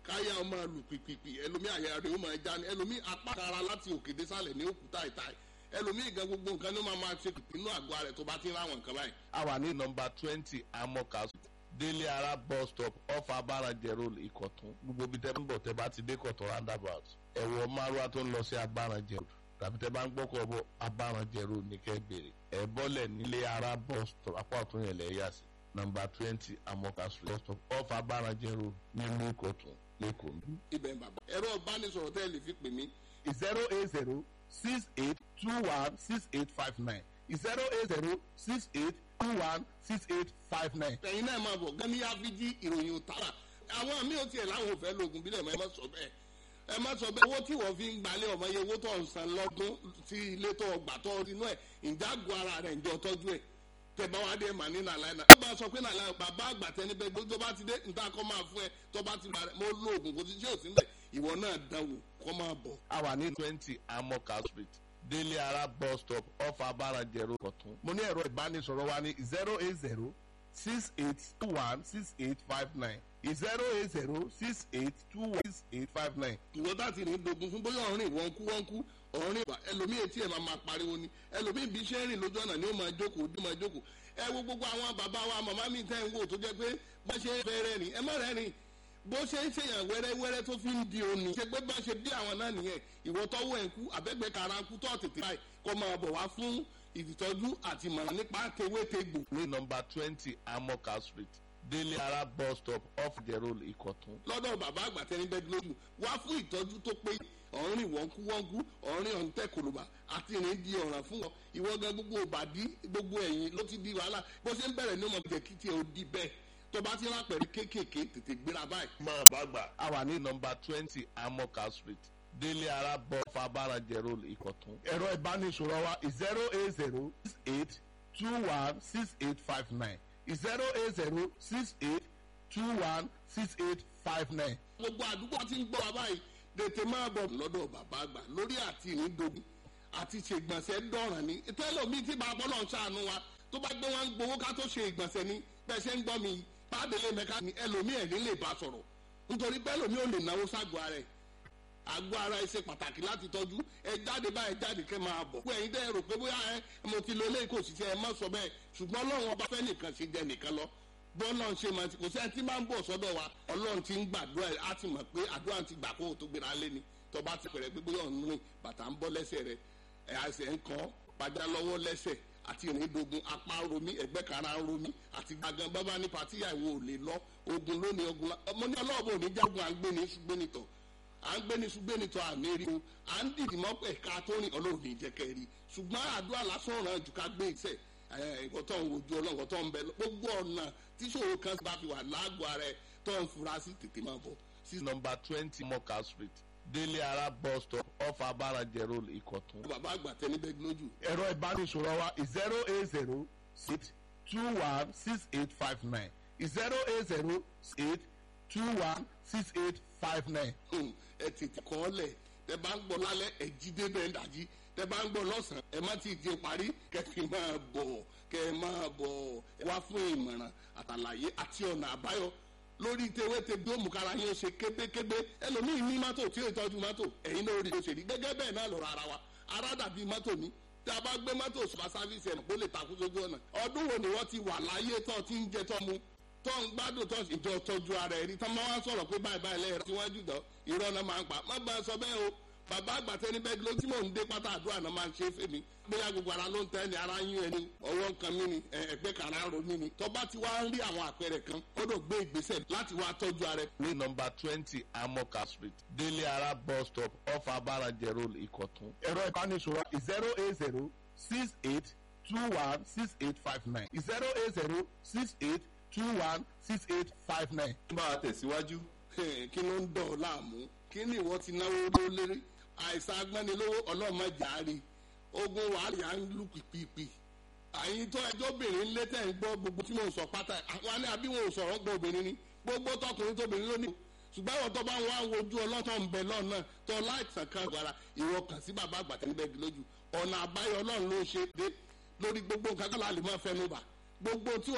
káyà ọmọ lù pìpìpì ẹlòmí àyà rẹ̀ ó máa já ni ẹlòmí apá kara láti òkè désàlẹ̀ ní òkúta ìta ẹlòmí gan gbogbo nǹkan ní ó máa máa ṣe pìpì inú àgọ́ rẹ̀ tó bá ti ń ráwọn nǹkan báyìí. a wà ní nọmba twenty amoka délé ara bus stop off abarajẹ road ìkọ̀tún gbogbo ibi tẹ́ ń bọ̀ tẹ́ bá ti dé kọ̀tún roundabout ẹ̀wọ̀ márùwá tó ń lọ sí abarajẹ road tàbí tẹ́ bá ń gbọ́kọ̀ bọ̀ abarajẹ road ní kẹ́ bèrè ẹ̀ bọ́lẹ̀ nílé ara bus stop apá ọ̀tún yẹn lẹ́ yà sí nọmba twenty amoka street bus stop off abarajẹ road nílùú ìkọ̀tún lẹ́kọ̀ọ́. ibẹ̀ ń bàbá ẹ̀rọ ìbánisọ̀rọ̀ tẹ́ ẹ lè fi pè mí zero eight zero six eight two one six eight five nine zero eight zero six eight two one six eight five nine. ẹ̀yin náà máa bọ̀ gani áfíjí ìròyìn òtara àwọn mi ò tiẹ̀ láwọn ò fẹ́ lóògùn bílẹ̀ mọ́ ẹ má sọ bẹ́ẹ̀ ẹ má sọ bẹ́ẹ̀ owó tí wọ́n fi ń gbalẹ̀ ọmọ yẹ owó tó ń san lọ́dún sí ilé tó gbà tó inú ẹ̀ ìjágun ara rẹ̀ ǹjọ́ tọ́jú ẹ̀ tẹ̀bá wa dé mà ní nàlàyé náà. ẹ bá sọ pé nàlàyé bàbá àgbà tẹni bẹ gbogbo bá ti dé nta kọ́ máa fún ẹ tó bá ti bàrẹ̀ mo lo oògùn kò sí tí ò sí mbẹ̀ ìwọ náà dánwò kọ́ máa bọ̀. a wà ní twenty amoka street délé ara bus stop off abarajẹ road kọ̀tún. mo ní ẹ̀rọ ìbánisọ̀rọ̀ wa ní zero eight zero six eight two one six eight five nine zero eight zero six eight two one six eight five nine. ìwọ tá ti ní dogun fún bóyá ọ̀rìn wọ́n kú wọ́n kú ọ̀rìn ìgbà ẹlòmíì etí ẹ̀ máa máa pariwo ni ẹlòmíì bí iṣẹ́ rìn lójú ọ̀nà ni ó máa jókòó ó máa jókòó ẹ wo gbogbo àwọn bàbá wa màmá mi tẹ́ ń wò tó jẹ́ pé bá ṣe fẹ́ rẹ́ rìn ẹ má rẹ́ rìn bó ṣe ń ṣèyàn wẹ́rẹ́wẹ́rẹ́ tó fi ń di òní ṣe pé bá ṣe bí àwọn náà nìyẹn ìwọ tọ́wọ́ ẹ̀ ń kú àbẹ́gbẹ́ kara ń kú tó tètè báyìí kó máa bọ̀ wá fún ìtọ́jú àti ìmọ̀ràn nípa tewétegbò ní nọmba twenty amoka street délé ara bus stop off the road ìkọ̀tún. lọ́dọ̀ bàbá àgbà tẹni bẹ́ẹ̀ lójú wá fún ìtọ́jú tó pé ọ̀rìn wọ́nkú wọ́nkú ọ̀rìn ọ̀ǹtẹ̀ kòlùbà àti ìrìn di ọ̀ràn fún wọn ìwọ gan gbogbo òbàdí gbogbo ẹ̀yìn ló ti di wàhálà bó ṣe ń bẹ̀rẹ̀ ní ọmọ jẹ́ kí tiẹ̀ ó di bẹ́ẹ̀ tó bá ti rápẹ̀rẹ̀ kéékèèké tètè gbéra báyìí. máa bá gbà. a wà ní nọmba twenty amoka street délé ara bus stop abarajẹ road ìkọ̀tún. ẹ̀rọ ìbánisọ̀rọ̀ wa zero eight zero six eight two one six eight five nine zero eight zero six eight two one six eight five nine. gbogbo àdúgbò ti ń gbọ́ wa báyìí tètè máa bọ̀ lọ́dọ̀ bàbá àgbà lórí àti ìrìndògùn àti ṣègbọ̀nsẹ̀ dọ̀ràn ni tẹ́lọ̀mí tí bàbá náà ṣàánú wa tó bá gbé wọn gbowó ká tó ṣe ìgbọ̀nsẹ̀ ni bẹ́ẹ̀ ṣe ń gbọ́ mi pàdélé mẹ́ka ni ẹlòmí ẹ̀ ní lè bá sọ̀rọ̀ nítorí pẹ́lòmí ò lè náwó ságọ́ ara ẹ̀ àgọ́ ara ẹ ṣe pàtàkì láti tọ́jú ẹ jáde báyìí jáde kẹ́ máa bọ̀. pé ẹ̀yin dẹ́ rò pé bóyá ẹ mo ti lo eléyìí kò sì ṣe ẹ má sọ bẹ́ẹ̀ ṣùgbọ́n ọlọ́run ọba fẹ́ nìkan ṣe jẹ nìkan lọ bọ́ọ̀lọ́ ń ṣe máa ti kò sẹ́ni tí máa ń bọ̀ sọ́dọ̀ wa ọlọ́run ti ń gbàdúrà ẹ̀ á ti mọ̀ pé àdúrà ti gbà kó o tó gbéra lé ni tó bá ti pẹ̀rẹ̀ pé bóyá ọ̀nù rìn bàtà ń bọ́ lẹ́sẹ̀ rẹ̀ ẹ̀ àṣẹ ń kọ́ padà lọ́wọ́ lẹ́sẹ̀ àti ìrìndògùn apá ń romi ẹ̀gbẹ́ kara ń romi àti gbàgán bábá ní patíyà ìwò ò lè lọ ogun lónìí ogun ọmọ ní ọlọ́ọ̀bù ò ní jágun à ń gbé ní ṣùgbẹ́ nìtọ̀ à ń gbé ní ṣùgbẹ́ nìtọ̀ àmì rí o à ń dìdì mọ́ ẹ̀ka tó rìn ọlọ́run ní ìjẹ́kẹ́ rí ṣùgbọ́n àdúrà lásán ràn jù ká gbé ìṣẹ́ ẹ̀kọ́ tó ń wojú ọlọ́run tó ń bẹ gbogbo ọ̀nà tíṣòro kan bá fi wà lágọ̀ọ́ ara ẹ̀ tó ń fura sí tètè máa bọ̀. sí nọmba twenty moka street délé ara bus stop off abarajẹ road ìkọ̀tún. bàbá àgbà tẹni bẹ́ẹ̀ lójú. ẹ̀rọ ìbánisọ̀rọ̀ wa zero eight zero six two one six eight five nine zero eight zero eight two one six eight five nine. ẹ tètè kọ́ ọ lẹ̀ tẹ bá ń gbọ́ lálẹ́ ẹ jí débẹ̀ ń dàjí tẹ bá ń gbọ́ lọ́sàn-án ẹ má ti di parí kẹfì máa bọ̀ kẹ máa bọ̀ wá fún ìmọ̀ràn àtàlàyé àti ọ̀nà àbáyọ lórí tewéte bí òmùkára yín ṣe kébékébé ẹlòmíì ní mọ́tò tí ó ìtọ́jú mọ́tò ẹ̀yin náà rí i ṣe rí gẹ́gẹ́ bẹ́ẹ̀ náà lọ́rọ̀ ara wa ara dàbí mọ́tò ní tí a bá gbé mọ́tò sọ́ba sáfíìsì ẹ̀ kó lè takú sójú ọ̀nà ọdún wo ni wọ́n ti wà láyé tó ti ń jẹ tó mu tó ń gbádùn tó ìjọ tọ́jú ara ẹ̀ rí tán máa wá sọ̀rọ̀ pé báyìí báyìí lẹ́yìn tí wọ́n jù dán irọ́ náà máa ń pa má bá a sọ bẹ́ẹ̀ o bàbá àgbàtẹ́ ní bẹ́ẹ̀ ló tí mò ń dé pátá àdúrà náà máa ń ṣe fèmí bóyá gbogbo ara ló ń tẹ́ ni ara yín ẹni ọwọ́ nǹkan mi ni ẹgbẹ́ kan ara ro mi ni tọ́ba ti wá ń rí àwọn àpẹẹrẹ kan kódò gbé ìgbésẹ̀ láti wá tọ́jú ara ẹ̀. ní nọmba twenty amoka street délé ara bus stop off abarajẹ road ìkọ̀tún. ẹ̀rọ ìbánisọ̀rọ̀ zero eight zero six eight two one six eight five nine zero eight zero six eight two one six eight five nine. bá a tẹ̀síwájú. kí ló ń dọ̀ ọ́ láàmú kí ni ìwọ ti náwó ló lérí àìsàn agbẹ́nilówó ọlọ́mọdéjàre ogun wàhálà ń lù pìpìpì àyìn tó ẹjọ́ obìnrin lé tẹ̀ ń gbọ́ gbogbo tí mò ń sọ pátá àwọn ní àbí wọn ò sọ̀rọ̀ gbọ́ obìnrin ni gbogbo tọkùnrin tóbìnrin lónìí ṣùgbọ́n àwọn tó bá ń wá wojú ọlọ́tọ̀ ń bẹ lọ́nà tó láìsàn kan gbára ìwọ kàn sí bàbá àgbàtà níbẹ̀ lójú ọ̀nà àbáyọ ọlọ́run ló ṣe dé lórí gbogbo nǹkan kan láàlè máa fẹnu bà gbogbo tí